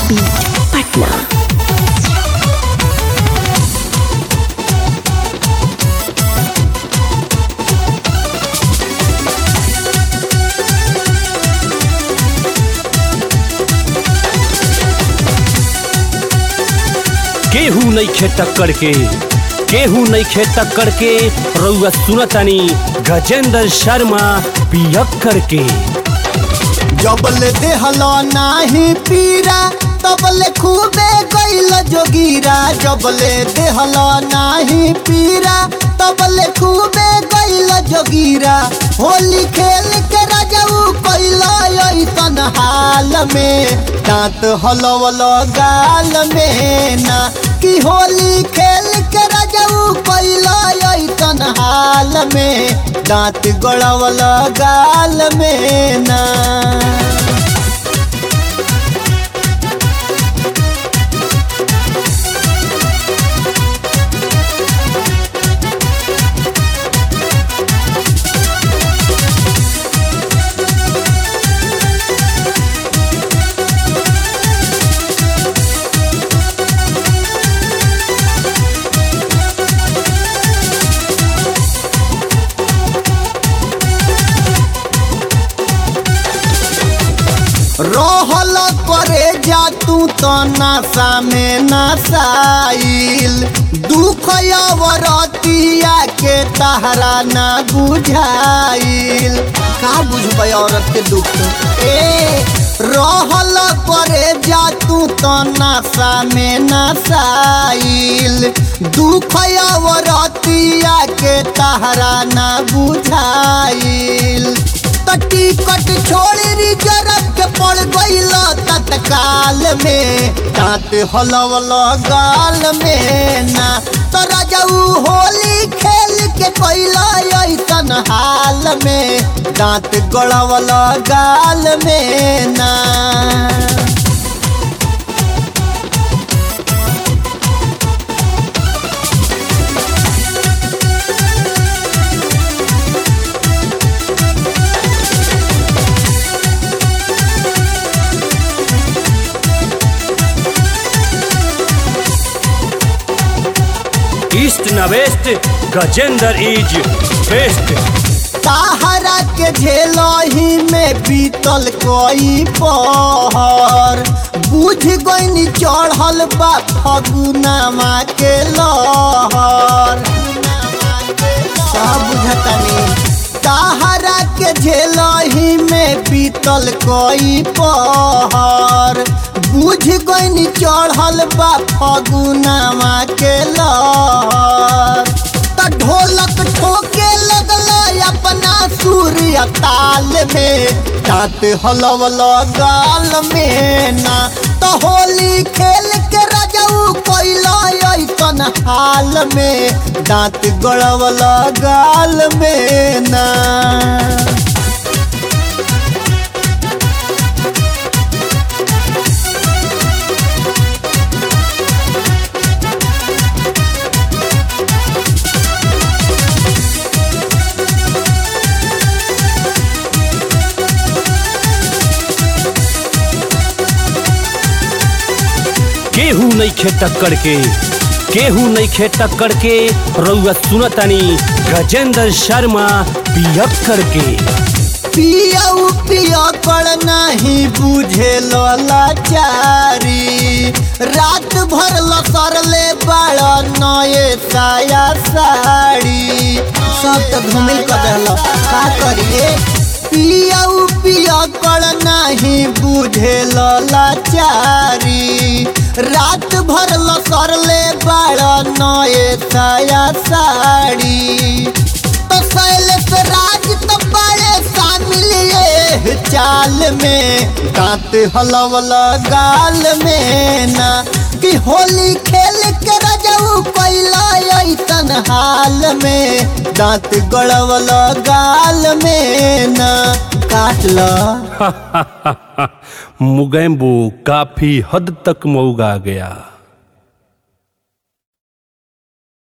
beat Patna केहू नहीं खे टक्कर के केहू नहीं खे टक्कर के रउआ सुनतानी गजेंद्र शर्मा पियक्कर के जबले देहलो नाही पीरा तबले खूबे गइल जोगीरा जबले देहलो नाही पीरा तबले खूबे गइल जोगीरा होली खेल के राजाऊ कइल ऐसन हाल में दांत हलवल गाल में ना कि होली खेल के राजाऊ कइल ऐसन हाल में दांत गड़वल गाल में ना रहल करे जा तू तो नशा में नशाइल दुख अवरतिया के तहरा ना बुझाइल का बुझबै औरत के दुख ए रहल करे जा तू तो नशा में नशाइल दुख अवरतिया के तहरा ना बुझाइल तटी कट छोड़ रिजर्व के पड़ गइल तत्काल में दांत हलवल गाल में ना तो राजाऊ होली खेल के कैल ऐसन हाल में दांत गड़वल गाल में ना ईस्ट न वेस्ट गजेंद्र इज बेस्ट ताहरा के झेलही में बीतल कोई पहर बुझ गईनी चढ़ल बा फगुनामा के लहर सब बुझतनी ताहरा के झेलही में बीतल कोई पहर बुझ गईनी चढ़ल बा फगुनामा के लहर त ढोलक ठोके लगल अपना सूर्य ताल में दांत हलवल गाल में ना तो होली खेल के राजाऊ कैल ऐसन हाल में दांत गड़वल गाल में ना केहू नहीं खे टक्कर के केहू नहीं खे टक्कर के रउआ सुनतानी गजेंद्र शर्मा पियक्कर के पियऊ पिया कर नहीं बुझे लाचारी रात भर लसरले बड़ा नए साया साड़ी सब तो घूमिल कर देहल का करिए पियऊ पिया कर नहीं बुझे लाचारी रात भर लसरले बड़ा नए साया साड़ी तो शैलेश राज तो बड़े शामिल ये चाल में दांत हलवल गाल में ना कि होली खेल के रजऊ कैला ऐसन हाल में दांत गड़वल गाल में ना काट लो मुगैम्बो काफी हद तक मऊगा गया